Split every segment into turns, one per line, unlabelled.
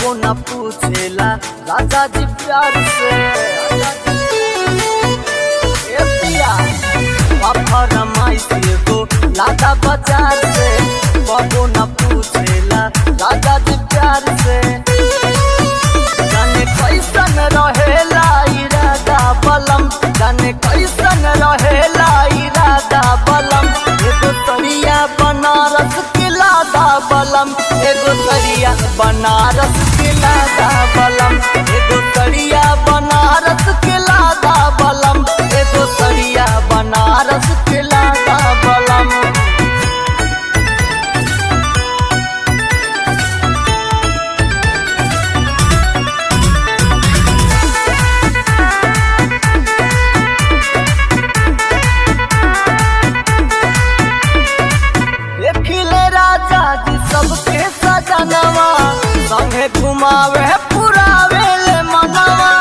कबो न पूछेला राजा जी प्यार से ए पिया पापा रमाई से गो लादा बाजार से कबो न पूछेला राजा जी प्यार से जाने कैसन रहेला इरादा बलम जाने कैसन रहेला इरादा बलम एगो सरिया बनारस के लादा बलम एगो सरिया बनारस के लादा बलम एगो सरिया बनारस के लादा बलम एगो सरिया बनारस के लादा बलम देखिले राजा जी सबके सजनवा संगे घुमावे पुरावे ले मनवा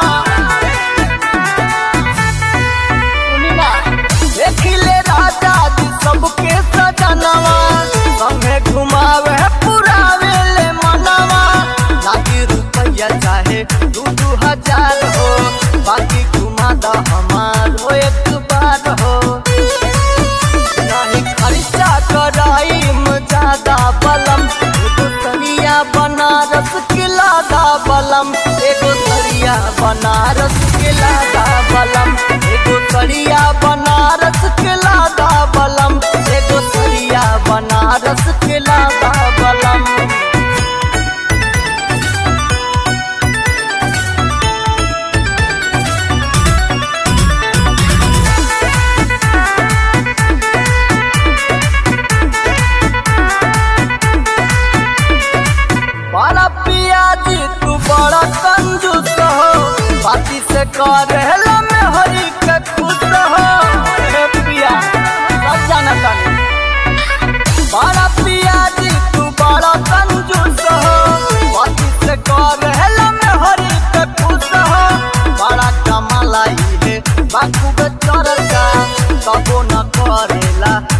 सुनी ना देखिले राजा जी सबके सजनवा संगे घुमावे पुरावे ले मनवा लागी रुपया चाहे दू दू हजार हो बाकी घुमा दा हमार हो एक बार हो नहीं खर्चा कराई ज्यादा बलम एगो सरिया बनारस के लादा बलम एगो सरिया बनारस के लादा बलम एगो सरिया बनारस के लादा बलम एगो सरिया बनारस के लादा बलम बड़ा पियाजी तू बड़ा कंजूस हो बाती से करेला में हरी के खुश हो हे पिया सब जाना तानी बड़ा पियाजी तू बड़ा कंजूस हो बाती से करेला में हरी के खुश हो बड़ा कमालाई है बाकू बे चरचा तबो न करेला